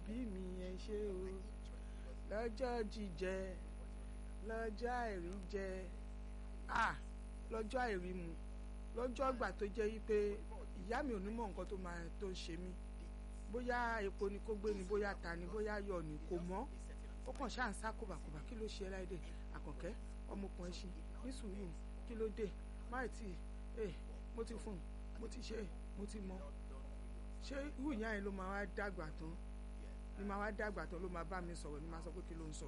òbí mi ẹ ṣé o lọ́jọ́ jíjẹ lọ́jọ́ àìrí jẹ à lọ́jọ́ àìrí mu lọ́jọ́ ìgbà tó jẹ́ wípé ìyá mi ò ní mọ̀ nǹkan tó máa tó ń ṣe mí bóyá epo ni kó gbé ni bóyá ta ni bóyá yọ ni kò mọ́ ó kàn ṣáà ń sá kòbàkòbà kí ló ṣe ẹ́ láìdè àkànkẹ́ ọmọkùnrin ṣe ní sùúrù kí ló dé máì tí ẹ mo ti fún un mo ti ṣe mo ti mọ ṣé irú ìyá yẹn ló máa wá dàgbà tán ni máa wá dàgbà tán ló máa bá mi sọ̀rọ̀ ni máa sọ pé kí ló ń sọ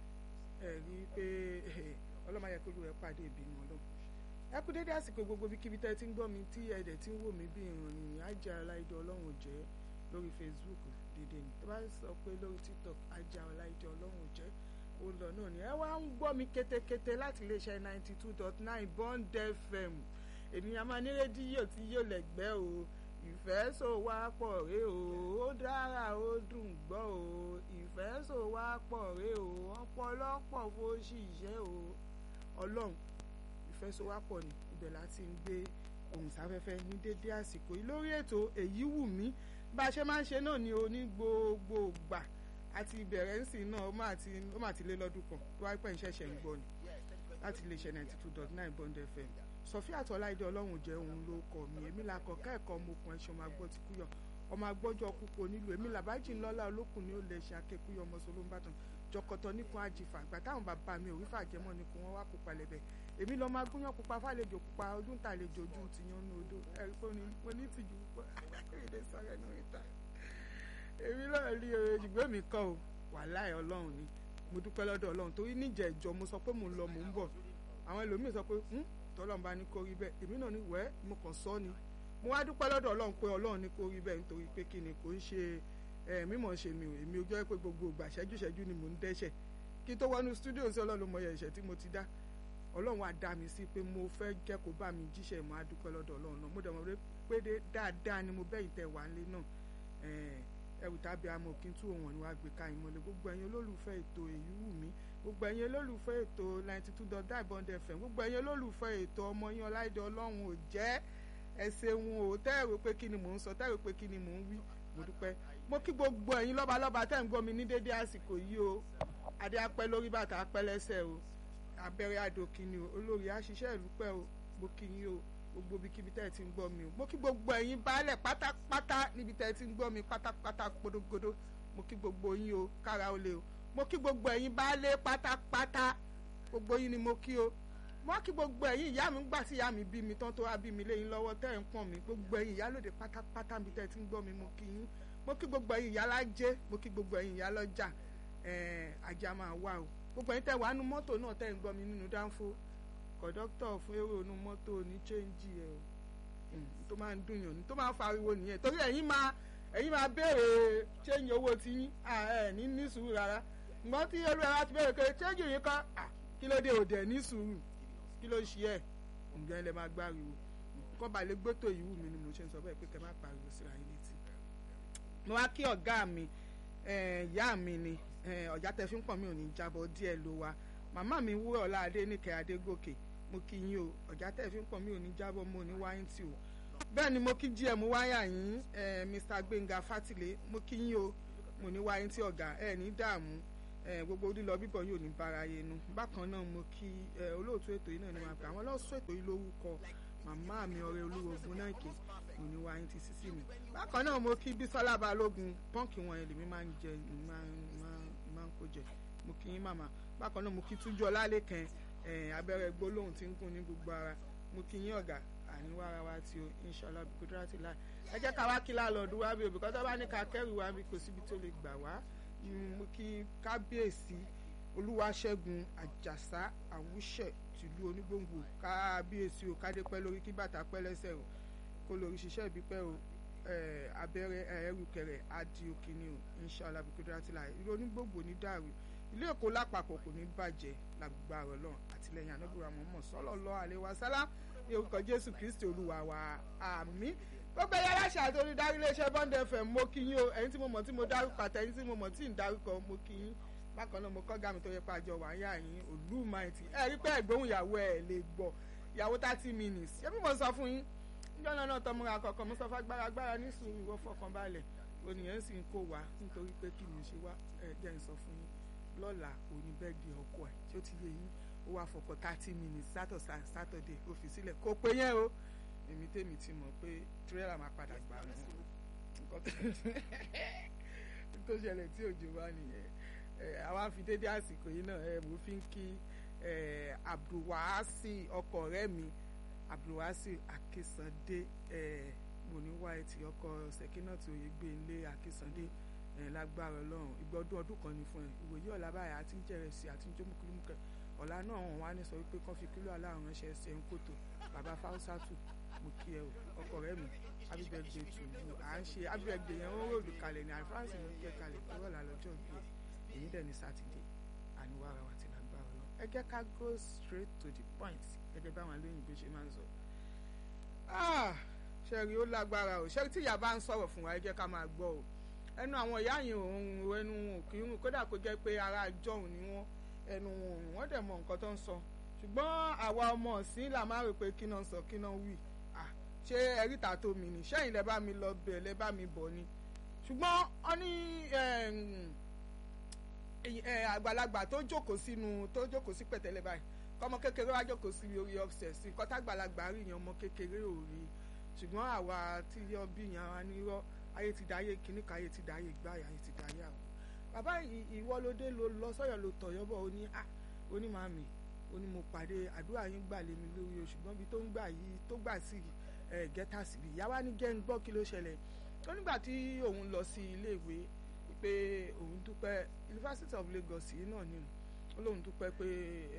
ẹ rí i pé ọlọ́mọ ayẹ kó ló ẹ pàdé ìbínú ọlọ́run ẹ kú dédé àsìkò gbogbo bí kíbi tẹ́ ẹ ti ń gbọ́ mi tí ẹ̀dẹ̀ ti ń wò mí bí ìrìn ajá ọláìdé ọlọ́run jẹ́ lórí Facebook dédé ni tó bá sọ pé lórí TikTok ajá ọláìdé ọlọ́run jẹ́ ó lọ náà ni ẹ wá ń gbọ́ mi kétékété láti iléeṣẹ́ ninety two dot nine Bond FM ènìyàn máa ní rédíò tí yóò lẹ́gbẹ́ o ìfẹ́ so wá pọ̀ ré o ó dára ó dùn gbọ́ o ìfẹ́ so wá pọ̀ ré o ọ̀pọ̀lọpọ̀ fóṣì iṣẹ́ o ọlọ́run ìfẹ́ so wá pọ̀ ní ibẹ̀ láti ń gbé ohùn sáfẹ́fẹ́ ní dédé àsìkò yìí lórí ètò èyí wù mí bá a ṣe máa ń ṣe náà ní oní gbogbo gbà àti ìbẹ̀rẹ̀ ń sìn náà ó mà ti lé lọ́dún kan tó wáyé pẹ̀ ń ṣẹ̀ṣẹ̀ ń gbọ́ ni láti lè ṣe ninety two dot nine Bond FM sọfí àtọ́láìdé ọlọ́run jẹ́ òun ló kọ́ mi èmi là kọ́ kẹ́ẹ̀kọ́ ọmọkùnrin ẹ̀ṣọ́ máa gbọ́ ti kúyọ̀ ọmọ agbọ́jọ́ púpọ̀ nílùú èmi làbájì ńlọ́lá olókùn ní ó lè ṣe akékúyọ̀ ọmọ solóńbàtàn jọkọtọ nìkan àjìfà àgbà táwọn bàbá mi ò rí fàjẹmọ́ ni kò wọ́n wá pupa lẹ́bẹ̀ èmi lọ́ọ́ máa gúnyán pupa fàlejò pupa ojú ń tàlejò ojú ti yan ní odò ẹ̀rí pé mo ní tìjú púpọ̀ èdè sọ̀rọ̀ ẹnu ìta èmi náà rí oye ṣùgbọ́n èmi kọ́ o wàláì ọlọ́run ni mo dúpẹ́ lọ́dọ̀ ọlọ́run torí níjẹ̀ ìjọ mo sọ pé mò ń lọ mò ń bọ̀ àwọn ẹlòmíì sọ pé tọ́lọ́run bá ní kó rí bẹ́ẹ̀ èmi náà ní wẹ́ẹ́ mo kàn sọ ni mo wá dúpẹ́ lọ́dọ̀ ọlọ́run pé ọlọ́run ní kó rí bẹ́ẹ̀ nítorí pé kí ni kò ń ṣe mímọ̀ ṣe mi ò èmi ò jẹ́ pé gbogbo ìgbà ṣẹ́jú ṣẹ́jú ni mò ń dẹ́ṣẹ̀ kí tó wọnú stúdíò sí ọlọ́run mọ ẹ̀ṣẹ̀ tí mo ti dá ọlọ́run á dá mi sí pé mo fẹ́ jẹ́ kó bá mi jíṣẹ́ mo á dúpẹ́ lọ́dọ̀ ọlọ́run náà mo dẹ̀ mọ̀ pé dáadáa ni mo bẹ́yìn tẹ̀ wá nílé náà ẹrù tàbí amọ̀ kí n tú òun ni wàá gbé ká ìmọ̀lẹ̀ gbogbo ẹ̀yin olólùfẹ́ ètò èyí wù mí gbogbo ẹ̀yin olólùfẹ́ ètò ninety two dot nine Bond FM gbogbo ẹ̀yin olólùfẹ́ ètò ọmọ yín ọláìdé ọlọ́run ò jẹ́ ẹ ṣeun o tẹ́ẹ̀rù pé kí ni mò ń sọ tẹ́ẹ̀rù pé kí ni mò ń wí mo dúpẹ́ mo kí gbogbo ẹ̀yin lọ́balọ́ba tẹ́ ń gbọ́ mi ní dédé àsìkò yìí o adé apẹ́ lórí bàtà apẹ́ lẹ́sẹ̀ o abẹ́rẹ́ àdókìní o olórí àṣìṣe ìlú pẹ́ o mo kí yín o gbogbo ibikíbi tẹ́ ẹ ti ń gbọ́ mi o mo kí gbogbo ẹ̀yin baálẹ̀ pátápátá níbi tẹ́ ẹ ti ń gbọ́ mi pátápátá podogodo mo kí gbogbo yín o kára o lè o mo kí gbogbo ẹ̀yin baálẹ̀ pátápátá gbogbo yín ni mo kí o mo kí gbogbo ẹ̀yin ìyá mi ń gbà sí ìyá mi bí mi tán tó wá bí mi léyìn lọ́wọ́ tẹ́ ẹ̀ ń pọ̀n mi gbogbo ẹ̀yin ìyálòde pátápátá níbi tẹ́ ẹ ti ń gbọ́ mi mo kí yín mo kí gbogbo ẹ̀yin ìyá lájẹ́ mo kí gbogbo ẹ̀yin ìyá lọ́jà ajá máa wà o gbogbo ẹ̀yin tẹ́ wà nínú mọ́tò náà tẹ́ ẹ̀ ń gbọ́ mi nínú dánfó kọ̀dọ́tọ̀ fún èrò inú mọ́tò ní chẹ́ńjì ẹ̀ o tó máa ń dùn yàn ní tó máa ń fariwo nìyẹn torí ẹ̀yin máa ẹ̀yin máa béèrè chẹ́ńjì owó tí yín ẹ̀ ní ní sùúrù rárá ǹgbọ́n tí olúwa ti béèrè pé chẹ́ńjì yín kọ́ kí ló dé òdẹ̀ ní sùúrù kí ló ṣe ẹ̀ ǹjẹ́ ẹ lè máa gbáriwo kọ́ ba lè gbótò ìwú mi ni mo ṣe ń sọ bẹ́ẹ̀ pé kẹ́ má pariwo síra yín létí. mo wá kí ọ̀gá mi ìyá mi ni ọ̀já tẹ fi ń pọ̀ mi ò ní jábọ̀ díẹ̀ ló wa màmá mi wúrọ̀ ọ̀làdé níkẹ́ adégòkè mo kí yín o ọ̀já tẹ̀ fi ń pọ̀ mí ò ní jábọ̀ mo ní wáyé tí o bẹ́ẹ̀ ni mo kí gm wáyà yín mr gbẹ̀ngà fátìlé mo kí yín o mo ní wáyé tí ọ̀gá ẹ̀ ní dààmú gbogbo lílọ bíbọ̀ yóò ní bára yẹnu bákan náà mo kí olóòtú ètò yìí náà ni wọn pè àwọn lọ́sọ̀ ètò yìí lórúkọ màmá mi ọ̀rẹ́ olúwo ogunáìkè mo ní wáyé tí sísí mi bákan náà mo kí bísọ́lá balógun pọ́ǹkì wọn ẹlẹ́mi máa ń jẹ máa ń kó jẹ mo kí yín màmá bákan náà mo kí túnjú ọlálẹ́kẹ̀ẹ́ abẹ́rẹ́ gbólóhùn tí ń gún ní gbogbo ara mo kí yín ọ̀gá àníwá ara wa tí o inshallah bí kúndúrà ti láì ẹ jẹ́ ká wá kí láàlọ́ọ̀dù wá bí òbí kọ́tọ́ bá ní ká kẹ́rù wá bí kò síbi tó lè gbà wá mo kí kábíyèsí olúwaṣẹ́gun àjàsá àwùṣẹ̀ tìlú onígbòǹgbò kábíyèsí o kádé pẹ́ lórí kí bàtà pẹ́ lẹ́sẹ̀ o kó lórí ṣiṣẹ́ ìbípẹ́ o abẹ́rẹ́ ẹrù kẹrẹ adi òkìní o inshallah bí kúndúrà ti láì ìlú onígbòǹgbò ní dàrú ilé èkó lápapọ̀ kò ní bàjẹ́ lágbára ọlọ́run àtìlẹyìn ànábìrà mọ́mọ́ sallallahu alaihi wasallam ní orúkọ jésù kristi olúwa wa àmín gbogbo ẹyẹ aláṣà àti olùdarí iléeṣẹ́ Bond FM mo kí yín o ẹ̀yin tí mo mọ̀ tí mo dárúkọ àtẹ̀yin tí mo mọ̀ tí ń dárúkọ mo kí yín bákan náà mo kọ́ gàmí tó yẹ pa àjọ wàáyà yín olúmaìtì ẹ rí pé ẹ̀gbóhùn ìyàwó ẹ̀ lè gbọ́ ìyàwó thirty minutes ṣé bí mo sọ fún yín níjọ́ náà náà tọmọra kọ̀ọ̀kan mo sọ fún agbára agbára ní sùúrù ìwọ fọkàn balẹ̀ oníyẹn sì ń kó wa nítorí pé kí ni ṣe wá ẹ jẹ́ ń sọ fún yín lọ́la òní bẹ́ẹ̀dì ọkọ ẹ̀ tí ó ti yé yín ó wá fọkọ thirty minutes saturday saturday ó fi sílẹ̀ kó pé yẹn o èmi tèmi ti mọ̀ pé tírélà máa padà gbà mí nǹkan tó ṣẹlẹ̀ tí òjò wá nìyẹn àwa fi dédé àsìkò yìí náà ẹ mo fi ń kí abdulwasi ọkọ rẹ mi abdulwasi akínsandé mo ní wá ẹtì ọkọ sẹkínàtì òye gbé ilé akínsandé lágbára ọlọ́run ìgbọ́dún ọdún kan ní fún ẹ ìwòye ọ̀la báyìí àti ń jẹrẹsì àti ń jómùkúlùmùkẹ ọ̀la náà wọn wá ní sọ wípé kán fi kílò aláàrùn ránṣẹ́ ṣe ń kòtò bàbá fáwọsátù mo kí ẹ ọkọ rẹ mi happy birthday to you à ń ṣe happy birthday yẹn ó ròlù kalẹ̀ ní àfáàsì ló ń gbé kalẹ̀ kúrò lálọ́jọ́ bí ẹ èyí dẹ̀ ní sátidé àníwá ara wa ti lágbára ọlọ́run ẹ jẹ́ ká go straight to the point gẹ́gẹ́ báwọn olóyìnbó ṣe máa ń sọ. ṣẹ́rí ó lágbára o ṣẹ́rí tí ìyá bá ń sọ̀rọ̀ fún wa ẹ jẹ́ ká máa gbọ́ o ẹnu àwọn ìyá yìí òun ẹnu wọn ò kí ń kódà kó jẹ́ pé ara àjọhùn ni wọ́n ẹnu wọn òun wọ́n dẹ̀ mọ nǹkan tó ń sọ ṣùgbọ́n àwa ọmọ ọ̀sìn là máa rò pé kí náà sọ kí náà wí ṣé ẹ̀ríta tó mi ní sẹ́yìn lẹ́ bá mi lọ bẹ̀ lẹ́ bá mi bọ̀ ni ṣùgbọ́n ọ ní àgbàlagbà tó jókòó sínú tó jókòó sí pẹ̀tẹ́lẹ̀ báyìí kọ́mọ kékeré wá jókòó sí orí ọ̀sẹ̀ sí nǹkan tágbàlagbà rí yẹn ọmọ kékeré ò rí ṣùgbọ́n àwa tí yọ bí yẹn wa ní rọ́ ayé ti dáyé kíní ká ayé ti dáyé gbáyà ayé ti dáyé àwọn. bàbá ìwọ ló dé ló lọ sọ́yọ̀ ló tọ̀yọ́ bọ̀ ó ní à ó ní màmí ó ní mo pàdé àdúrà yín gbà lé mi lórí o ṣùgbọ́n bí tó ń gbà yìí tó gbà sí gẹ́tà sí ìyá wa ní gẹ́ ń gbọ́ kí ló ṣẹlẹ̀ ó nígbà tí òun lọ sí iléèwé pé òun dúpẹ́ University of Lagos yìí náà ni ó lóun dúpẹ́ pé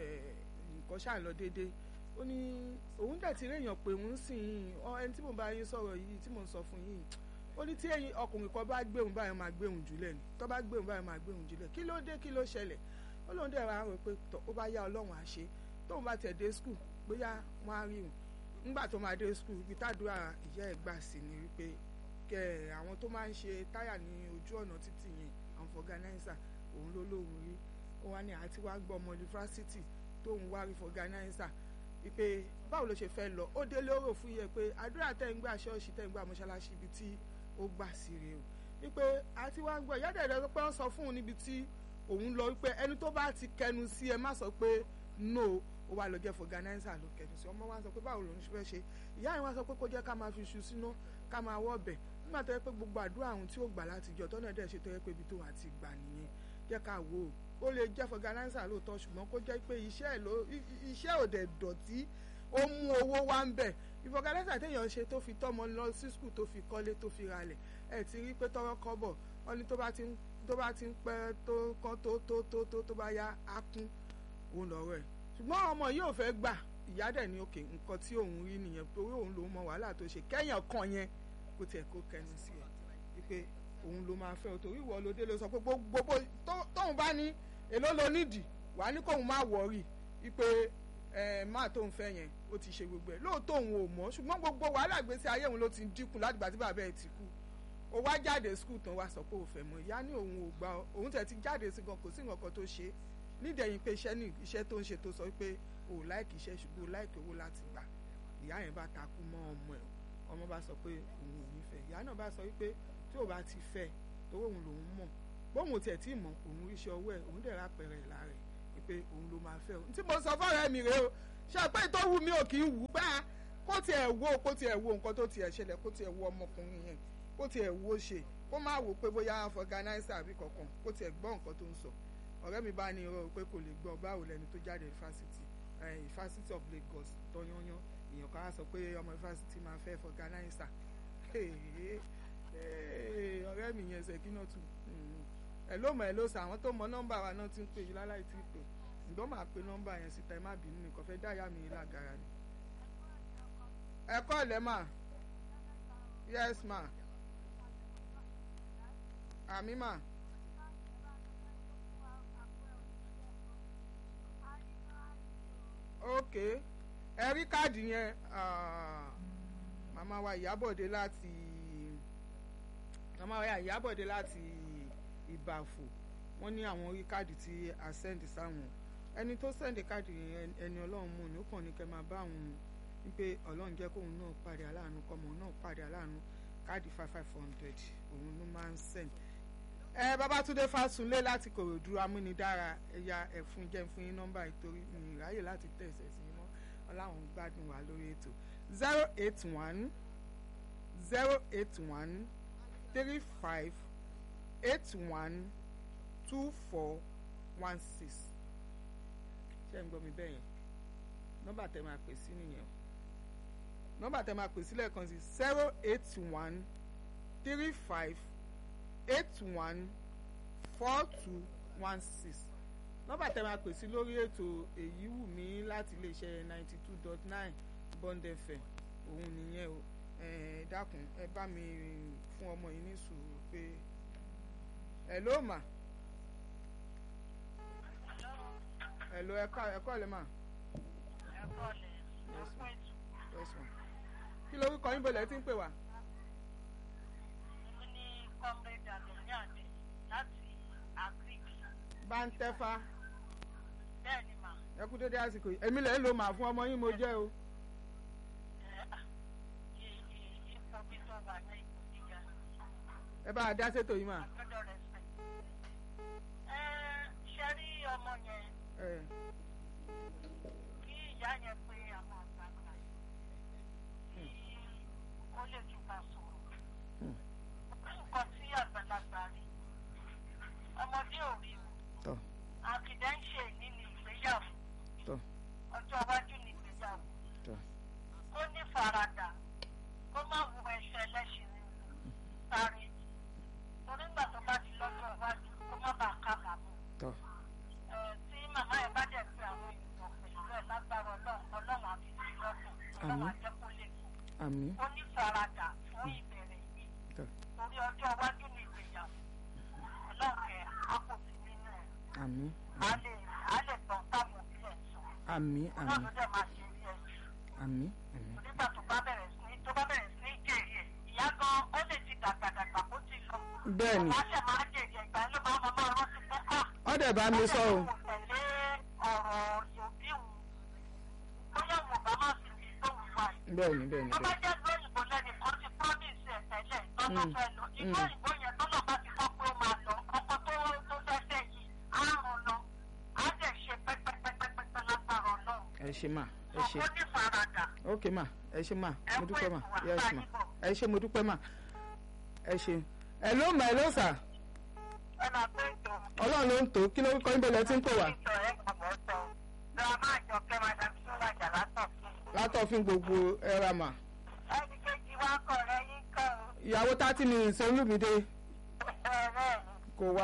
nǹkan ṣáà lọ déédéé ó ní òun dẹ̀ ti réèyàn pé òun sìn ẹni tí mo bá yín sọ̀rọ̀ yìí tí mo ń sọ fún yín ó ní tí ẹ̀yin ọkùnrin kan bá gbé òun báyìí máa gbé òun jùlẹ̀ ni tó bá gbé òun báyìí máa gbé òun jùlẹ̀ kí ló dé kí ló ṣẹlẹ̀ ó lóun dẹ̀ wá rò pé ó bá yá ọlọ́run àṣẹ tóun bá tẹ̀ dé skul bóyá wọ́n á rí òun nígbà tó máa dé skul ibi tádùá ìyá ẹ̀ gbà sí ni wípé kẹ àwọn tó máa ń ṣe táyà ní ojú ọ̀nà títì yẹn àwọn fọganáísà òun ló lóun rí ó wá ní àti wá gbọ́ ọmọ yunifásitì tóun wá rí fọganáísà wípé báwo ló ṣe fẹ́ lọ ó dé lóró fún yẹ pé àdúrà tẹ̀ ń gbà ṣọ́ọ̀ṣì tẹ̀ ń gbà mọ́ṣáláṣí ibi tí ó gbà sí rèé o wípé àti wá gbọ́ ìyá dẹ̀dẹ̀ pé wọ́n sọ fún un níbi tí òun lọ wípé ẹni tó bá ti kẹnu sí ẹ má sọ pé no ó wá lọ jẹ́ fọganáísà ló kẹnu sí ọmọ wa sọ pé báwo lòun fẹ́ ṣe ìyá yẹn wá sọ pé kó jẹ́ ká máa fi iṣu síná ká máa wọ́ ọbẹ̀ nígbà tó yẹ pé gbogbo àdúrà àwọn tí ó gbà láti jọ tọ́nà dẹ̀ ṣe tó yẹ pé ibi tó wà ti gbà nìyẹn jẹ́ ká wò ó ó lè jẹ́ fọganáísà lóòótọ́ ṣùgbọ́n kó jẹ́ pé iṣẹ́ ò dẹ̀ dọ̀tí ó mú owó wá ń bẹ̀ ìfọganáísà téèyàn ṣe tó fi tọ́mọ lọ sí skul tó fi kọ́lé tó fi ralẹ̀ ẹ̀ ti rí pé tọ́rọ́ kọ́bọ̀ wọ́n ní tó bá ti ń tó bá ti ń pẹ́ tó kán tó tó tó tó tó bá yá á kún òun lọ́rọ̀ ẹ̀ ṣùgbọ́n ọmọ yìí ò fẹ́ gbà ìyá dẹ̀ ní òkè nǹkan tí òun rí nìyẹn torí òun lòún mọ wàhálà tó ṣe kẹ́yàn kan yẹn kó tiẹ̀ kó kẹnu sí ẹ̀ wípé òun ló máa fẹ́ o torí ìwọ ló dé ló sọ pé gbogbo tóun bá ní èló ló nídìí wà ní kóun má wọ̀ọ́rì wípé ẹ máa tóun fẹ́ yẹn ó ti ṣe gbogbo ẹ̀ lóòótọ́ òun ò mọ̀ ṣùgbọ́n gbogbo wàhálà gbèsè ayé òun ló ti dínkù látìgbà tí bàbá ẹ̀ ti kú ó wá jáde skul tán wá sọ pé ò fẹ́ mọ̀ ìyá ní òun ò gbà òun tẹ̀ ti jáde sí gan kò sí nǹkan tó ṣe nídẹ̀yìn pé iṣẹ́ ní iṣẹ́ tó ń ṣe tó sọ pé ò láìkì iṣẹ́ ṣùgbọ́n ò láìkì owó láti gbà ìyá yẹn bá takú mọ́ ọmọ ẹ̀ ọmọ bá sọ pé òun ò ní fẹ́ ìyá náà bá sọ wípé tí ò bá ti fẹ́ torí òun lòun mọ̀ bóun tiẹ̀ tí mọ̀ òun ríṣẹ́ ọwọ́ ẹ̀ òun dẹ̀ rápẹ̀rẹ̀ ìlà rẹ̀ wípé òun ló máa fẹ́ o tí mo sọ fọ́ọ̀rẹ́ mi rèé o ṣe pé tó wù mí ò kì í wù bá kó tiẹ̀ wo kó tiẹ̀ wo nǹkan tó tiẹ̀ ṣẹlẹ̀ kó tiẹ̀ wo ọmọkùnrin yẹn kó tiẹ̀ wo ṣe kó má wò pé bóyá fọganáísà àbí kankan kó tiẹ̀ gbọ́ nǹkan tó ń sọ ọ̀rẹ́ mi bá ní irọ́ pé kò lè gbọ́ báwo lẹni tó jáde fásitì University of Lagos tọ́yányán èèyàn kan á sọ pé ọmọ fásitì máa fẹ́ fọganáísà ọ̀rẹ́ mi yẹn ṣèkínà tù ẹ ló mọ̀ ẹ ló sọ àwọn tó mọ nọ́mbà wa náà ti ń pè yí láláì tí ì pè ǹdọ́ máa pe nọ́mbà yẹn síta ẹ má bínú nìkan fẹ́ dáyà mi lágara ni. ẹ kọ́ ọ̀lẹ́ mà yes ma àmì mà. ok ẹ rí káàdì yẹn màmá wa ìyábọ̀dé láti màmá wa ìyábọ̀dé láti ìbàfò wọ́n ní àwọn orí káàdì tí a sẹ́ndì sáwọn ẹni tó sẹ́ndì káàdì yẹn ẹni ọlọ́run mú ni ó kàn ní kẹ́ máa bá àwọn wípé ọlọ́run jẹ́ kóun náà pàdé aláàánú kọ́mọ náà pàdé aláàánú káàdì five five hundred òun ló máa ń send ẹ Babátúndé Fásúnlé láti Kòròdú amúnidára ẹ̀yà ẹ̀fún jẹ́ fún yín nọ́mbà ìtorí mi ìráyè láti tẹ̀sẹ̀ sí yín mọ́ ọláwọn gbádùn wà lórí ètò zero eight one zero eight one three five eight one two four one six ṣé ń gbọ́ mi bẹ́ẹ̀ yẹn nọ́mbà tẹ máa pè sí nìyẹn nọ́mbà tẹ máa pè sí lẹ́ẹ̀kan sí zero eight one three five eight one four two one six nọ́mbà tẹ máa pè sí lórí ètò èyí wù mí láti iléeṣẹ́ ninety two dot nine Bond FM òun nìyẹn o ẹ dákun ẹ bá mi fún ọmọ yìí ní sùúrù pé ẹ ló mà ẹ ló ẹ kọ́ ẹ lè mà yes ma kí lorúkọ yín bọ̀lẹ̀ tí ń pè wá. èmi ní comrade adoni ade láti agric bá ń tẹ́fà bẹ́ẹ̀ ni mà ẹ kú dédé àsìkò yìí èmi lè ń lo màá fún ọmọ yín mo jẹ́ o. ipò bí tó wà ní ipò gíga ẹ bá a dá sétò yìí mà. gbọ́dọ̀ respect. ẹ ṣe rí ọmọ yẹn ẹ kí ìyá yẹn pé àwọn àgbààgbà kí ó lè túbà sọ̀rọ̀. Hmm. nǹkan tí àgbàlagbà rí ọmọdé ò rí o tọ àkìdẹ́ ń ṣe ìní ní ìgbéyàwó tọ ọjọ́ iwájú ní ìgbéyàwó tọ kó ní faradà kó má wu ẹsẹ̀ ẹlẹ́ṣin nínú sáré torí nígbà tó bá ti lọ́jọ́ iwájú kó má bàa kábàámọ̀ tọ ẹ tí màmá ẹ bá dẹ̀ pé àwọn ènìyàn pẹ̀lú ẹ̀ lágbára ọlọ́run ọlọ́run àfi sí lọ́kàn ọlọ́run Àmín. àjẹ́ kó lè kú àmì ó ní faradà fún ìbẹ̀rẹ̀ yìí tọ torí ọjọ́ iwájú ní ìgbéyàwó ọlọ́run ẹ̀ á kò sí nínú ẹ̀ àmì á lè á lè gbọ́n táwọn òbí ẹ̀ sọ àmì àmì ọlọ́run dẹ̀ máa ṣe rí ẹ̀ àmì àmì nígbà tó bá bẹ̀rẹ̀ sí ní tó bá bẹ̀rẹ̀ sí ní jèrè ẹ̀ ìyá gan ó lè ti dàgbàdàgbà kó ti lọ. bẹ́ẹ̀ ni ọ̀gá ṣẹ̀ máa jèrè ẹ̀ ìgbà ló bá máa máa rántí pé à ọ̀dẹ̀ bá mi sọ o ó tẹ̀lé ọ̀rọ̀ òbí òun bóyá mo bá má fi lè tó wù wá yìí. bẹ́ẹ̀ ni bẹ́ẹ̀ ni tó bá bẹ́ẹ̀ jẹ́ pé òyìnbó lẹ́nu kan ti promise ẹ̀ tẹ́lẹ̀ lọ́nà Mm. fẹ́ lọ ìlú Mm. òyìnbó yẹn tó náà bá ti kọ́ pé ó máa lọ ọkọ tó tó fẹ́fẹ́ yìí á ràn lọ á dẹ̀ ṣe pẹ́pẹ́pẹ́pẹ́pẹ́ lágbára ọlọ́run ẹ ṣe mà ẹ ṣe ọkọ ní faradà ok ma ẹ ṣe ma Ẹ mo kú dúpẹ́ ma ètò wa, yes bá ma yín bọ̀. ẹ ṣe mo dúpẹ́ ma ẹ ṣe ẹ ló mà ẹ ló sà ẹ máa pé ètò ọlọ́run ló ń tó kí lórúkọ yín bọ̀lẹ̀ tí ń pè wá ìtọ̀ ẹ̀ gbọ̀ngàn sọ girama àjọkẹ́ madam sọ́wọ́jà látọ̀ fún un. látọ̀fin gbogbo ẹ̀rà mà ẹnì kejì wa kọ̀ rẹ yín kọ́ ìyàwó thirty minutes olúmídé ọ bẹ́ẹ̀ ni kò wá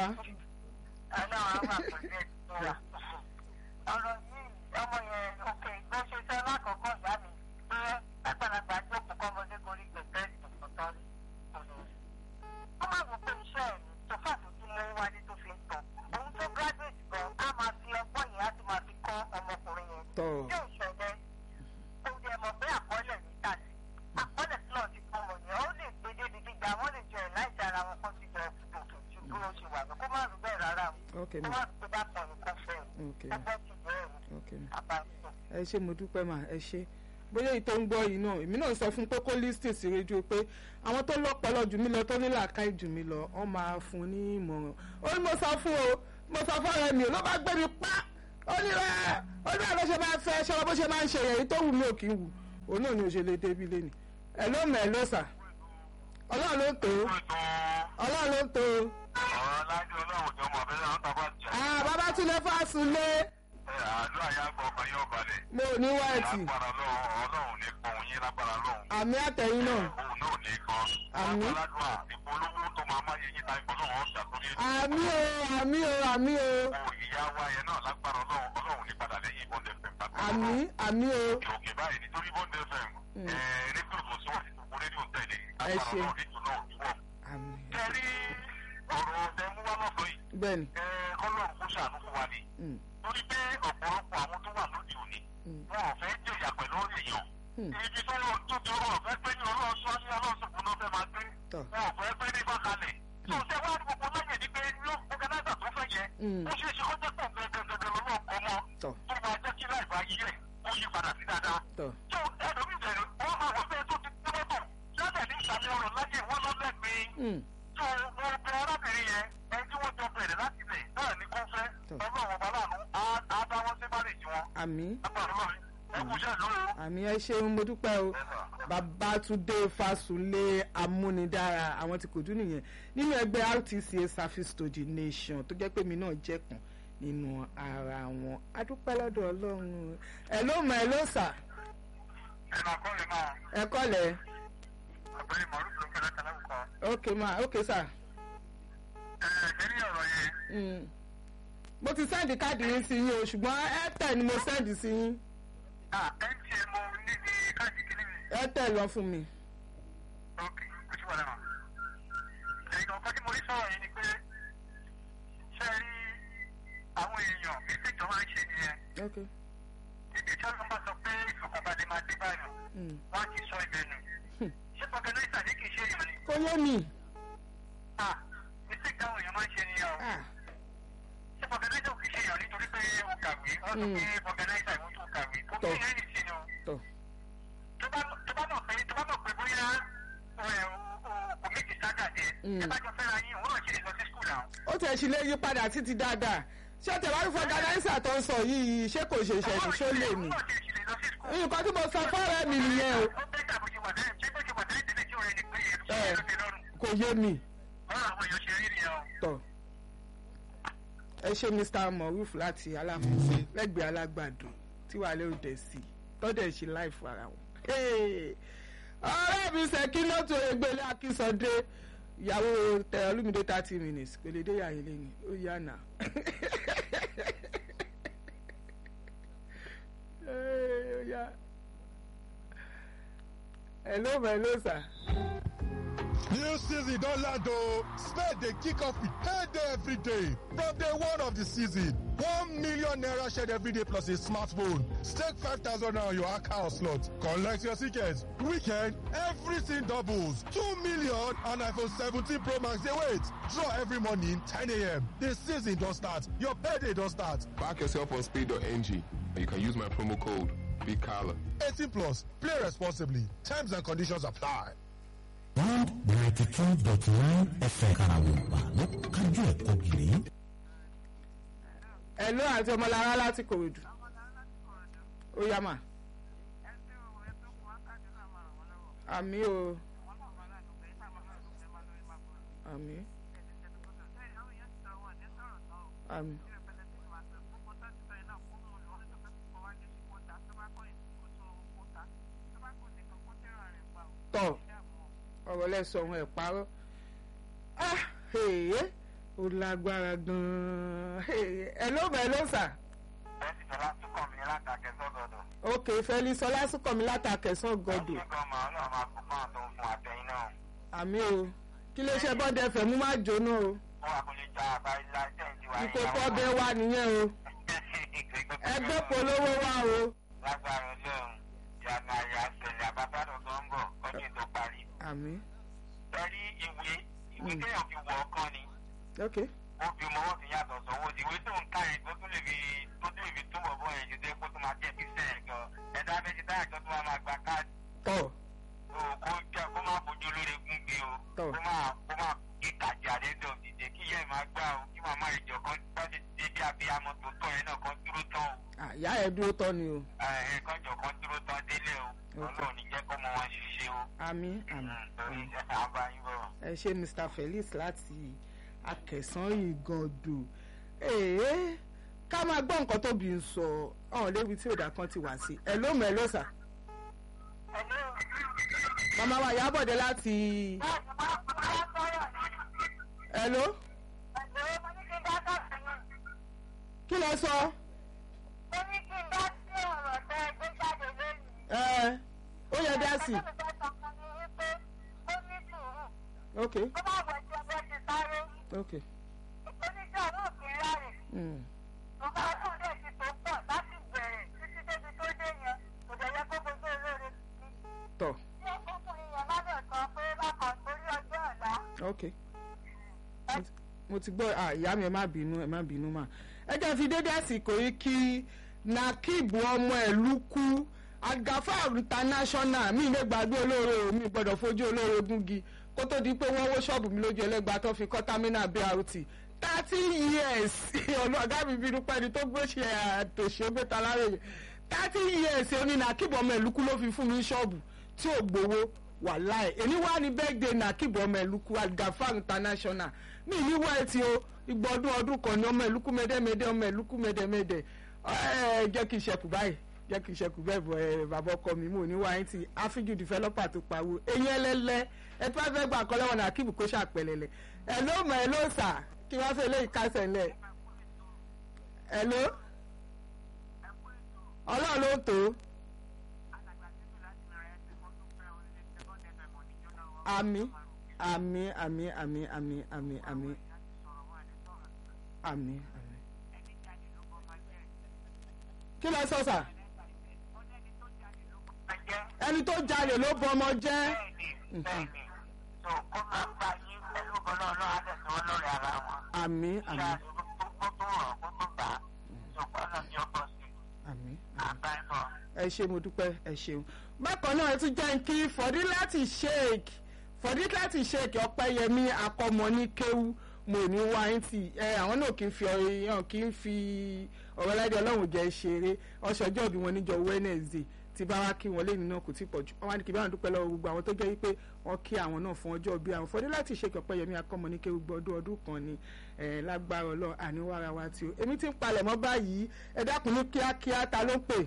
ọlọ́run á wà pẹ̀lú ẹ̀sìn wa. ọ̀rọ̀ yìí ọmọ yẹn òkè bó ṣe fẹ́ lákọ̀ọ́kọ́ ìyá mi pé àgbàlagbà jókòó kọ́mọdé gorí gbẹ̀gbẹ́ ìtọ̀tọ̀ rí kò lè rí. ó máa wò pé iṣẹ́ ẹ̀ ní tó fàtó tí mo wálé tó fi ń tàn. òun tó graduate gan á máa fi ọgbọ́n yẹn á ti máa fi kọ́ ọmọkùnrin yẹn. tọ̀ yóò ṣẹlẹ̀ kó jẹ́ mọ̀ pé àkọọ́lẹ̀ ní tàbí àkọọ́lẹ̀ tí náà ti kọ́ wọn yẹn ó lè gbé débi gíga wọ́n lè jọ ẹ̀ láìsí ara wọn kó ti jọ òkè ju bí wọ́n ṣe wà lọ kó má rí bẹ́ẹ̀ rárá o ok kó ma má rí pé bá pọ̀ ní kó fẹ́ o ok ẹgbẹ́ ti jẹ́ ẹ̀rù ok ma àbáṣe. ẹ ṣe mo dúpẹ́ mà ẹ ṣe bóyá èyí tó ń gbọ́ yìí náà èmi náà sọ fún pé kó lísìn sí rédíò pé àwọn tó lọ́pọlọ jù mí lọ tó ní làákàyè jù mí lọ wọ́n máa fún un ní ìmọ̀ràn ó ní mo sọ fún o mo sọ fún ọ̀rẹ́ mi ò ló bá gbé mi pa ó ní rẹ ó ní àlọ́ ṣe máa fẹ́ ṣe ọ bó ṣe máa ń ṣe èyí tó wù mí ò kí ń wù òun náà ni ò ṣe lè débi lẹ́nu ẹ ló mọ̀ ẹ ló sà ọlọ́run ló tó ọlọ́run ló tó ọ̀làjú ọlọ́run jọ mọ̀ bẹ́ẹ̀ náà tàbá jẹ́ ah Babátúndé Fásúnlé ẹ̀ àdúrà yá gbọ́ ọkàn yóò balẹ̀ mo ò ní wáìtì lágbára ọlọ́run ọlọ́run ní kan òun yín lágbára ọlọ́run àmì àtẹ̀yìn náà òun náà ní kan Àmín. aládùá ìpolówó tó máa máa yẹ yín ta ìpolówó ọ̀sà tó ní àmì o àmì o àmì o ìpò ìyá wa yẹn náà lágbára ọlọ́run ọlọ́run ní padà lẹ́yìn bọ́ndẹ̀ fm lágbára àmì ọlọ́run. àmì o òkè òkè báyìí nítorí bọ́ndẹ̀ fm Mm. ẹ̀ rédíò tó síwájú tó kún rédíò tẹ̀lé Ẹ lágbára ṣé. ọlọ́run rédíò náà ò ní wọ̀. àmì kẹrí ọ̀rọ̀ ọ̀dẹ̀ mú wá lọ́sọ̀ yìí bẹ́ẹ̀ ni ẹ̀ ọlọ́run kó ṣàánú fún wa ni Mm, torí pé ọ̀pọ̀lọpọ̀ àwọn tó wà lóde òní mm, wọn ò fẹ́ jẹ̀yà pẹ̀lú èèyàn mm. ibi tó lọ tó ti ọ̀rọ̀ fẹ́ pé ní ọlọ́run sọ ní ọlọ́run sọ̀kún náà fẹ́ máa gbé Tọ́. wọn ò fẹ́ pé ní bákalẹ̀ tó ṣe wá ní gbogbo lẹ́yìn ní pé ló ọ̀gánáìsà tó fẹ́ yẹ Mm. ó ṣeé ṣe kó jẹ́ pọ̀ gẹ́gẹ́gẹ́gẹ́ lọ́wọ́ ọmọ Tọ́. tó máa jẹ́ kí láì bá yí ẹ̀ ó yí padà sí dáadáa tọ́ tó ẹlòmíì bẹ̀rẹ̀ wọ́n máa wọ bẹ́ẹ̀ tó ti gbé mọ́tò lọ́dẹ̀ ní ìsàlẹ̀ ọ̀rọ̀ láyé wọ́n Hmm. tó gbogbo arábìnrin yẹn ẹni tí wọ́n jọ bẹ̀rẹ̀ láti lẹ̀ náà ní kó fẹ́ Tọ́. ọlọ́run ọba láàánú á á dá wọn sí márèjì wọn àmì agbára lọ́rin ẹ kú iṣẹ́ lórí o. àmì ẹ ṣeun mo dúpẹ́ o babatunde fasunlé amúnidára àwọn tí kò dún nìyẹn nínú ẹgbẹ́ rtca service to the nation tó jẹ́ pé mi náà jẹ́ kan nínú ara wọn adúpẹ́ lọ́dọ̀ ọlọ́run ẹ ló mọ ẹ ló sà ẹ máa kọ́ lè máa ẹ kọ́lẹ̀ ọ̀gbẹ́ni mọ̀rú ló ń kẹ́lẹ́ kẹ́lẹ́ kọ́. ok ma ok sà ẹ ẹ ní ọ̀rọ̀ yẹn Mm. mo ti sẹ́ndì káàdì yín sí yín o ṣùgbọ́n airtel ni mo sẹ́ndì sí yín ah mtn mo ní ní káàdì kìíní mi. airtel lọ fún mi ok kò sí wàhálà mọ́. ẹ̀yin ọ̀kan tí mo rí sọ̀rọ̀ yìí ni pé ṣe rí àwọn èèyàn mistake tó máa ń ṣe nìyẹn. ok ibi tí wọ́n bá sọ pé ìfọ̀kànbalẹ̀ máa dé báyìí Mm. wọ́n á ti sọ ibẹ̀ nù. Hmm. ṣé fọkànláìsà ní kì í ṣe èèyàn ni. kò yé mi ah mistake táwọn èèyàn máa ń ṣe nìyẹn o. Ah, ṣé fọkànláìsà ò kì í ṣe èèyàn nítorí pé ó kàwé wọ́n sọ Hmm. pé fọkànláìsà ìwọ́n tó kàwé kò kí Tọ́. ẹ̀yìn sí ni o. tọ́ tó bá tó bá mọ̀ pé tó bá mọ̀ pé bóyá ẹ̀ kò méjì sága jẹ Mm. ẹ bá jọ fẹ́ra yín òun náà ṣe lè lọ sí skul náà. ó tẹ̀ sí lé yí padà títí dáadáa ṣé tẹ̀wárí fọgànáísà tó ń sọ yìí ṣé kò ṣe ṣẹ̀ṣẹ̀ ṣó lè mí òun náà ṣe lè lọ sí skul. nǹkan tí mo sọ fọ́ọ̀rẹ́ mi nìyẹn o ó bẹ́ẹ̀ tàbí ṣe wà tẹ́lẹ̀ ṣé bó ṣe wà tẹ́lẹ̀ tẹ́lẹ̀ tí ó rẹ ni pé ẹ̀ Ẹ. ló ti lọ́rùn. kò yé mi báwo àwọn èèyàn ṣe rí nìyẹn o. tọ̀ ẹ ṣe mr moruf láti aláfẹsẹ lẹ́gbẹ̀ẹ́ alágbàdo tí wàá lérò dẹ sí tọdẹ ṣe láìfọ ara wọn. Hey! ọ̀rẹ́ mi ṣèkí lọ́tò egbèlé akínsọdé ìyàwó tẹ olúmídé thirty minutes kò lè dé yàyín lẹ́nu ó yá nà. Hey, ó yá. hello my hello sir. New season don land o. Spade dey kick off with payday every day. From day one of the season, one million naira shared every day plus a smartphone. Stake five thousand naira on your account slot. Collect your tickets. Weekend, everything doubles. Two million and iPhone 17 Pro Max dey wait. Draw every morning 10 a.m. The season don start. Your payday don start. Back yourself on speed.ng. You can use my promo code BIGCALLA. 18 plus. Play responsibly. Terms and conditions apply. one ninety two dot nine fm karawompa ló kájú ẹ̀kọ́ gírí. hello àti ọmọlára láti kòròdú ó yá mà àmì o àmì àmì tọ ọ̀rọ̀ lẹ́sọ̀ ohun ẹ̀ parọ́ ah èyí ó lágbára gan-an ẹ ló bẹ̀ ló sà ẹ sì fẹ́ láti kọ́ mi látàkẹ́ sọ́dọ̀dọ̀. ok fẹ́lí sọlá sùkọ̀mí látàkẹ́sán gọ́dọ̀ ṣé gan màá náà máa kó fáwọn tó ń fún àtẹ̀yìn náà. àmì o kí lè ṣe bọ́dẹ fẹ̀mú má jóná o ó wà kó lè já àbáyé láìsẹ̀ǹsì wa. ìkókó ọbẹ̀ wa nìyẹn o ẹgbẹ́ polówó wa o lágbára ọlọ́run ìyànà àyà àṣẹlẹ̀ àbábádọ̀ tó ń bọ̀ ọdún tó parí. àmì Tẹ́rí ìwé ìwé Mm. téèyàn fi wọ ọkàn ni ok ó fi mọ́wọ́ fi yàtọ̀ sọ́wọ́ sí ìwé tó ń ká yẹn tó tún lè fi tó tún lè fi túbọ̀ bọ́ yẹn ju dé kó tó máa jẹ́ ìfisẹ́ yẹn gan. Ẹ̀dá méjì táyà kan tó máa máa gba káàdì tọ̀ tó kó jẹ́ kó má fojú lórí egun gbé o. Tọ́. Kó máa kó máa kí kàjà lẹ́dọ̀ dìde kí ìyá ẹ̀ máa gbá o kí màmá ìjọ kan bá ti dé bí abiyamọ tó tọ́ yẹn náà kan dúró tán o. àyà ẹ̀ dúró tọ́ ni o Ẹ̀ kọ́jọ kan dúró tán délé o. Ok. Ọlọ́run ní jẹ́ kó mọ wọn ṣiṣẹ́ o. àmì àmì Torí àmì. iṣẹ́ àbáyé bọ̀. ẹ ṣe mr felix láti akẹsàn ìgàndò èè ká máa gbọ́ nǹkan tóbi ń sọ ọ̀hún lébi tí òdà kan ti wá sí ẹ ló mọ̀ ẹ ló sà màmá wa yábọ̀dé láti ẹ ló kí lẹ sọ ẹ ó yẹ dá sí ok ok mm. tọ ok Mo ti- mo ti gbọ́ ah, ìyá mi ẹ má bínú ẹ má bínú mà ẹ jẹ́ fi dédé àsìkò yìí kí nakib ọmọ ẹ̀lú kú agafar international mi lè gbàgbé olóore o mi gbọ́dọ̀ fojú olóore gúngi kó tó di pé wọ́n wó ṣọ́ọ̀bù mi lójú ẹlẹ́gba tó fi kọ́ támínà brt thirty years ọ̀nà ọ̀gá mi bínú pẹ́ni tó gbóṣe àtòṣe ó gbéta láròyè thirty years oní nàkìbọ̀ ọmọ ìlúkú ló fi fún mi ṣọ́ọ̀bù tí ò gbowó wàláì èmi wá ní birthday nàkìbọ̀ ọmọ ìlúkú algafar international mi ní wá ẹtì o ìgbà ọdún ọdún kan ní ọmọ ìlúkú mẹ́dẹ́mẹ́dẹ́ ọmọ ìlúkú mẹ́dẹ́mẹ́dẹ́ ẹ jẹ́ kí n ṣẹkù báyìí jẹ́ kí n ṣẹkù bẹ́ẹ̀ bọ̀ ẹ bàbá ọkọ mi mò ní wá ẹtì áfíjù developer tó pawó eyín ẹlẹ́lẹ́ ẹ tí wọ́n fẹ́ gbà kọ́ lẹ́wọ̀n nàkìbù kó ṣàpẹ̀lẹ̀lẹ̀ ẹ ló mọ̀ ẹ ló sà kí wọ́n fẹ́ lé ìkásẹ̀ ńlẹ̀ ẹ ló ọlọ́run ló tó àmì àmì àmì àmì àmì àmì àmì àmì àmì. kí ló sọ sà ẹni tó jalè ló bọ ọmọ jẹ́ bẹ́ẹ̀ni bẹ́ẹ̀ni tó kó máa ń bá yín pẹ̀lú ọlọ́run náà á tẹ̀sí wọn lórí ara wọn. àmì kí àmì a kó tó rọ̀ kó tó bá tó kọ́ náà ní ọkọ̀ sí àmì. àbá ẹ̀ bọ̀. ẹ ṣe mo dúpẹ́ ẹ ṣeun bákan náà ẹ tún jẹ́ kí fọ̀dí láti sheik fọ̀dí láti sheik ọ̀pẹ́yẹmí akọmọ ní kéwú mo ní wáyìntì ẹ àwọn náà kì í fi ọyàn kì í fi ọ̀rọ̀ láìdí ọlọ́run jẹ́ ṣeré ọ̀ṣọ́jọ́ bí wọn níjọ wednesday tí bá wá kí wọn lé nínú kò tí pọ̀ jù wọn wá ní kí báwọn dúpẹ́ lọ́wọ́ gbogbo àwọn tó jẹ́ wípé wọ́n kí àwọn náà fún ọjọ́ bí àwọn fọdí láti ṣe ọ̀pẹ́yẹmí akọmọ ní kéwú gbọ́dún ọdún kan ni ẹ lágbára ọlọ́run àníwára wa tí o èmi ti ń palẹ̀ mọ́ báyìí ẹ dákun ní kíákíá ta ló ń pè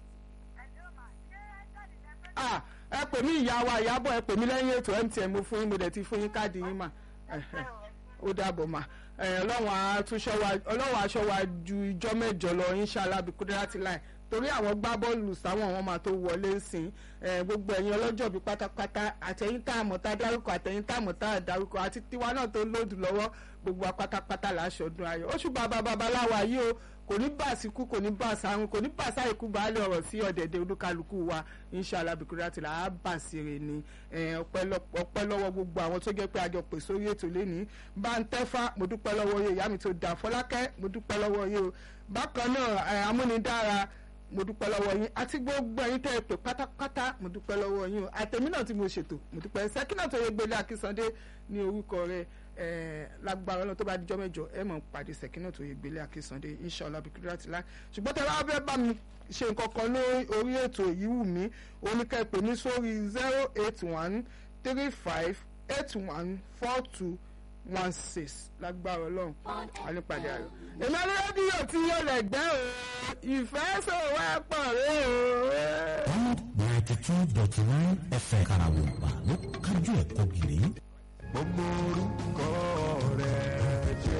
ah ẹ pè mí ìyá wa ìyábọ̀ ẹ pè mí lẹ́yìn ètò mtn mo fún yín mo dẹ̀ ti fún yín káàdì yín mà ẹ̀hẹ̀, ó dàbọ̀ mà ẹ̀, ọlọ́run àtúnṣe wa ọlọ́run aṣọ wa ju ìjọ mẹ́jọ lọ inshallah bí kúdírátì láì torí àwọn gbá bọ́ọ̀lù sáwọn àwọn máa tó wọlé sìn ẹ̀, gbogbo ẹ̀yin ọlọ́jọ́ bíi pátápátá àtẹ̀yìn tá a mọ̀ tá a dárúkọ àtẹ̀yìn tá a mọ̀ tá a dárúkọ àti tiwa náà tó lòdù lọ́wọ́ gbogbo wa pátápátá là á ṣọdún ayọ̀ oṣù bàbá babaláwa yìí o kò ní bá àsìkú kò ní bá àsàrùn kò ní bá àsàìkú baálé ọ̀rọ̀ sí ọ̀dẹ̀dẹ̀ olúkálukú wa inshallah bìkúrẹ́ àti làá bà sí rè ni Eh, ọpẹ́ lọ- ọpẹ́ lọ́wọ́ gbogbo àwọn tó jẹ́ pé àjọ pè sórí ètò lẹ́ni bá ń tẹ́fà mo dúpẹ́ lọ́wọ́ yìí ìyá mi tó dà fọlákẹ́ mo dúpẹ́ lọ́wọ́ yìí o bákan náà eh, amúnidára mo dúpẹ́ lọ́wọ́ yín àti gbogbo ẹ̀yin tẹ́ ẹ pè pátápátá mo dúpẹ́ lọ́wọ́ yín o àtẹ̀mí náà tí mo ṣètò mo dúpẹ́ sẹ́kínà tó yẹ gbélé akínsandé ní orúkọ rẹ eh, lágbára ọlọ́run tó bá dijọ́ mẹ́jọ ẹ mọ̀ pàdé sẹ́kínà tó yẹ gbélé akínsandé inshallah bíkúrẹ́ àti láì ṣùgbọ́n tẹ́ bá fẹ́ bá mi ṣe nǹkan kan lórí orí ètò yìí wù mí oníkẹ́ pè mí sórí zero eight one three five eight one four two one six lágbára ọlọ́run ànípàdé ayọ̀. èmi ní rédíò tí yóò lẹ̀ gbẹ́ o ìfẹ́ sọ̀rọ̀ ẹ̀ pọ̀ rẹ̀ o. Diamond ninety two dot nine FM Karawompa ló kájú ẹ̀kọ́ gírí. gbogbo orúkọ rẹ̀ jẹ́.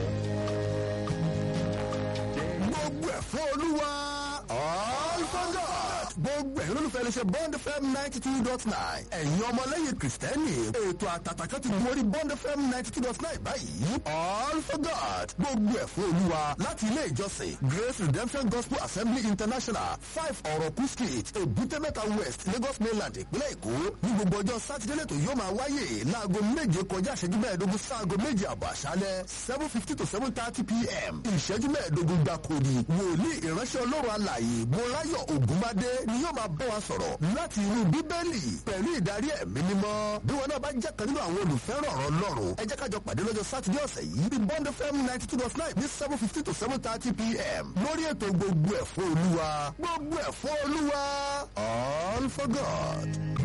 gbogbo ẹ̀ fún olúwa all for God. gbogbo ẹ̀yin olólùfẹ́ lè ṣe bond fm ninety two dot nine ẹ̀yin ọmọlẹ́yìn kìrìsìtẹ́nì ètò àtàtàkà ti gun orí bond fm ninety two dot nine báyìí all for God. gbogbo ẹ̀ fún olúwa láti ilé ìjọsìn grace redemption gospel assembly international five ọ̀rọ̀kú street èbúté-mẹ́ta west lagos mainland ìpínlẹ̀ èkó ní gbogbo ọjọ́ sátidé lẹ́tọ̀ yóò máa wáyé láago méje kọjá ìṣẹ́jú mẹ́ẹ̀ẹ́dógún sáago méje àbọ̀ àṣálẹ́ seven fifty to seven thirty pm ìṣẹ́jú mẹ́ẹ̀ẹ́dógún gbàkúrì wòlíì ìránṣẹ́ ọlọ́run alààyè mọ́láyọ̀ ògúnmádé ni yóò máa bọ́ wa sọ̀rọ̀ láti inú bíbélì pẹ̀lú ìdarí ẹ̀mí mímọ́ bí wọn náà bá jẹ́ kan nínú àwọn olùfẹ́ràn ọ̀rọ̀ ọlọ́run ẹ jẹ́ kájọ pàdé lọ́jọ́ sátidé ọ̀sẹ̀ yìí ní bond fm ninety two dot nine ní seven fifty to seven thirty pm lórí ètò gbogbo ẹ̀fọ́ olúwa gbogbo ẹ̀fọ́ olúwa all for god.